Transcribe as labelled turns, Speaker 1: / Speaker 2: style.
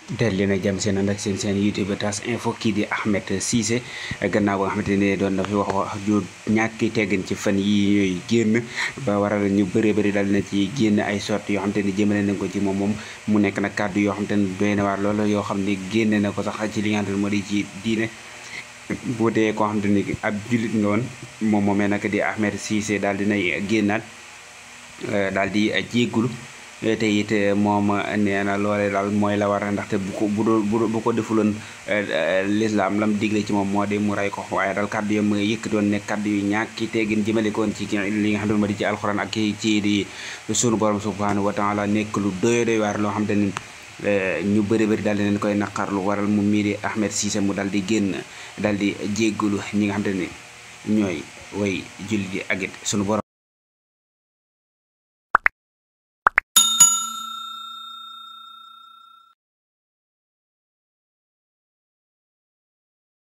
Speaker 1: del leen ak jàmm seen ànd ak seen seen youtube tas info kii di Ahmed Cissé gannaaw ba nga xamante ne doon na fi wax wax ju ñàkki teggin ci fan yi ñooy génn ba waral ñu bëree bëri dal na ci génn ay sorte yoo xamante ni jëmale nañ ko ci moom moom mu nekk nag kàddu yoo xamante ni doy na waar loolu yoo xam ne génne na ko sax ci li nga xamante ne moo di ci diine boo dee koo xamante ni ab jullit nga woon moom moomee nag di Ahmed Cissé daal dinay génnaat daal di jéggulu te it moom nee na loole daal mooy la war a ndaxte bu ko bu doon bu ko defuloon lislaam lam digle ci moom moo di mu rey ko waaye daal kàddu yam yëkk doon ne kàddu yu ñàkki teggin jëmale koon ci li nga xam ne moo di ci alxuraan ak ci di sunu borom subhanahu wa taala nekk lu doy doy waar loo xam te ni ñu bëri bëri daal di leen koy naqarlu waral mu mii di Ahmed Cissé mu daal di génn daal di jéggalu ñi nga xam te ni ñooy way julli di ak it sunu borom